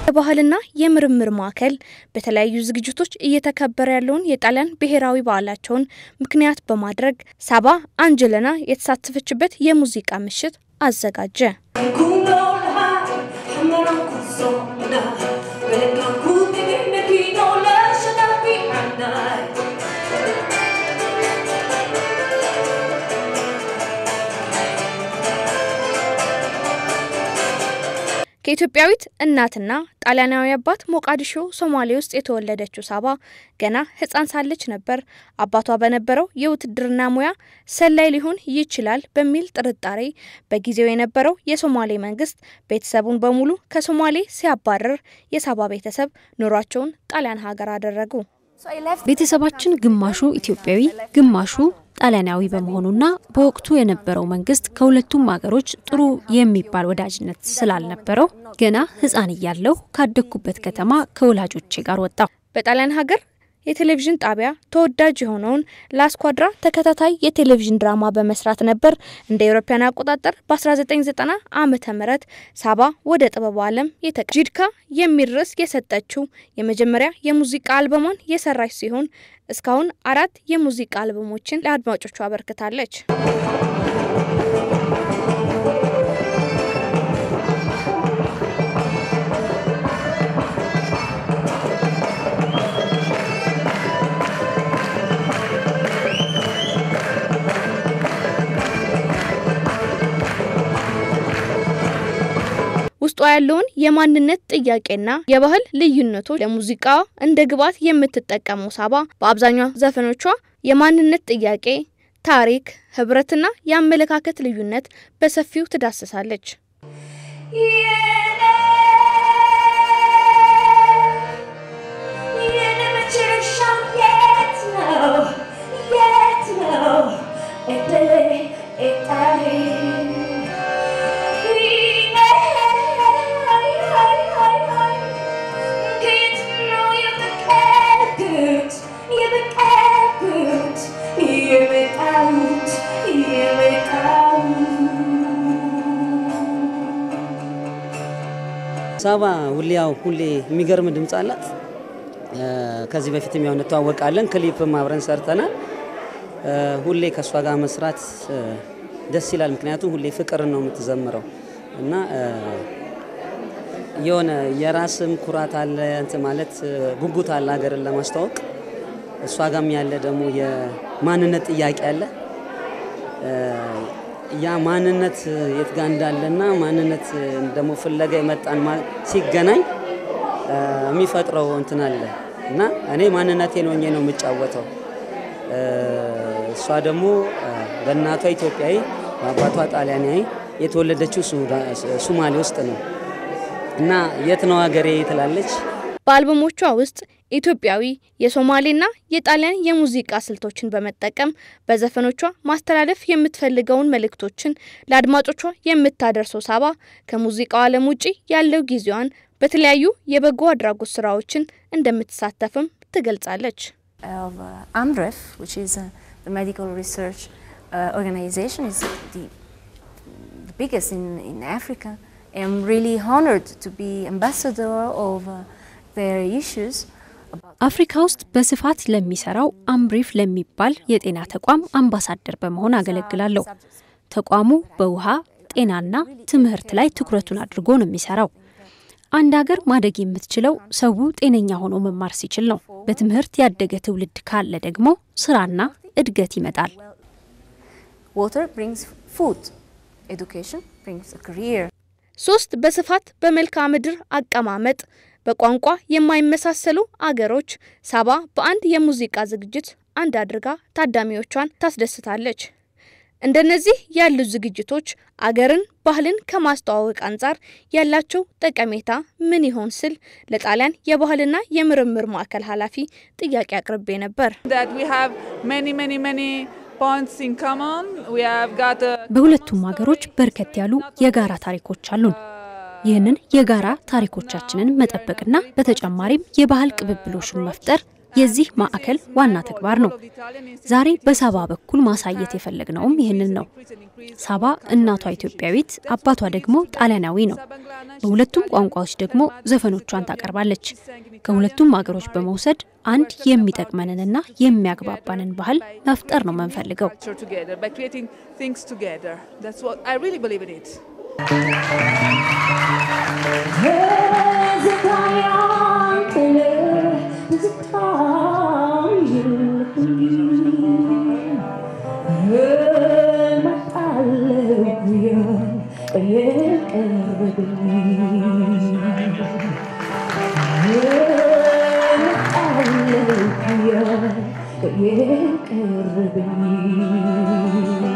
የባህልና የምርምር ማዕከል በተለያዩ ዝግጅቶች እየተከበረ ያለውን የጣሊያን ብሔራዊ በዓላቸውን ምክንያት በማድረግ ሳባ አንጀለና የተሳተፈችበት የሙዚቃ ምሽት አዘጋጀ። ከኢትዮጵያዊት እናትና ጣሊያናዊ አባት ሞቃዲሾ ሶማሌ ውስጥ የተወለደችው ሳባ ገና ሕፃን ሳለች ነበር አባቷ በነበረው የውትድርና ሙያ ሰላይ ሊሆን ይችላል በሚል ጥርጣሬ በጊዜው የነበረው የሶማሌ መንግስት ቤተሰቡን በሙሉ ከሶማሌ ሲያባረር የሳባ ቤተሰብ ኑሯቸውን ጣሊያን ሀገር አደረጉ። ቤተሰባችን ግማሹ ኢትዮጵያዊ ግማሹ ጣሊያናዊ በመሆኑና በወቅቱ የነበረው መንግስት ከሁለቱም ሀገሮች ጥሩ የሚባል ወዳጅነት ስላልነበረው ገና ሕፃን እያለሁ ካደግኩበት ከተማ ከወላጆቼ ጋር ወጣሁ። በጣሊያን ሀገር የቴሌቪዥን ጣቢያ ተወዳጅ የሆነውን ላስኳድራ ተከታታይ የቴሌቪዥን ድራማ በመስራት ነበር እንደ አውሮፓውያን አቆጣጠር በ1990 ዓመተ ምህረት ሳባ ወደ ጥበቡ ዓለም የተቀ ጂድካ የሚል ርዕስ የሰጠችው የመጀመሪያ የሙዚቃ አልበሟን የሰራች ሲሆን እስካሁን አራት የሙዚቃ አልበሞችን ለአድማጮቹ አበርክታለች። ውስጧ ያለውን የማንነት ጥያቄና የባህል ልዩነቶች ለሙዚቃ እንደ ግብዓት የምትጠቀመው ሳባ በአብዛኛው ዘፈኖቿ የማንነት ጥያቄ፣ ታሪክ፣ ህብረትና የአመለካከት ልዩነት በሰፊው ትዳስሳለች። ሳባ ሁሌ ያው ሁሌ የሚገርም ድምፅ አላት። ከዚህ በፊትም ያው እንተዋወቃለን፣ ክሊፕም አብረን ሰርተናል። ሁሌ ከእሷ ጋር መስራት ደስ ይላል። ምክንያቱም ሁሌ ፍቅርን ነው የምትዘምረው እና የሆነ የራስም ኩራት አለ እንትን ማለት ጉጉት አለ ሀገርን ለማስተዋወቅ። እሷ ጋም ያለ ደግሞ የማንነት ጥያቄ አለ። ያ ማንነት የት ጋ እንዳለና ማንነት ደግሞ ፍለጋ የመጣን ሲገናኝ የሚፈጥረው እንትን አለ እና እኔ ማንነቴን ሆኜ ነው የምጫወተው። እሷ ደግሞ በእናቷ ኢትዮጵያዊ በአባቷ ጣሊያናዊ የተወለደችው ሱማሌ ውስጥ ነው እና የት ነው ሀገሬ ትላለች። በአልበሞቿ ውስጥ ኢትዮጵያዊ የሶማሌና የጣሊያን የሙዚቃ ስልቶችን በመጠቀም በዘፈኖቿ ማስተላለፍ የምትፈልገውን መልእክቶችን ለአድማጮቿ የምታደርሰው ሳባ ከሙዚቃው ዓለም ውጪ ያለው ጊዜዋን በተለያዩ የበጎ አድራጎት ስራዎችን እንደምትሳተፍም ትገልጻለች። AMREF, which is uh, the medical research uh, organization, is the, the biggest in, in Africa. I'm really honored to be ambassador of uh, their issues. አፍሪካ ውስጥ በስፋት ለሚሰራው አምሪፍ ለሚባል የጤና ተቋም አምባሳደር በመሆን አገለግላለሁ። ተቋሙ በውሃ ጤናና ትምህርት ላይ ትኩረቱን አድርጎ ነው የሚሰራው። አንድ ሀገር ማደግ የምትችለው ሰው ጤነኛ ሆኖ መማር ሲችል ነው። በትምህርት ያደገ ትውልድ ካለ ደግሞ ስራና እድገት ይመጣል። Water brings food, education brings a career. ሶስት በስፋት በመልክዓ ምድር አቀማመጥ በቋንቋ የማይመሳሰሉ አገሮች ሳባ በአንድ የሙዚቃ ዝግጅት አንድ አድርጋ ታዳሚዎቿን ታስደስታለች። እንደነዚህ ያሉ ዝግጅቶች አገርን፣ ባህልን ከማስተዋወቅ አንጻር ያላቸው ጠቀሜታ ምን ይሆን ስል ለጣሊያን የባህልና የምርምር ማዕከል ኃላፊ ጥያቄ አቅርቤ ነበር። በሁለቱም ሀገሮች በርከት ያሉ የጋራ ታሪኮች አሉን። ይህንን የጋራ ታሪኮቻችንን መጠበቅና በተጨማሪም የባህል ቅብብሎሹን መፍጠር የዚህ ማዕከል ዋና ተግባር ነው። ዛሬ በሳባ በኩል ማሳየት የፈለግነውም ይህንን ነው። ሳባ እናቷ ኢትዮጵያዊት፣ አባቷ ደግሞ ጣሊያናዊ ነው። በሁለቱም ቋንቋዎች ደግሞ ዘፈኖቿን ታቀርባለች። ከሁለቱም ሀገሮች በመውሰድ አንድ የሚጠቅመንንና የሚያግባባንን ባህል መፍጠር ነው የምንፈልገው። Yeah,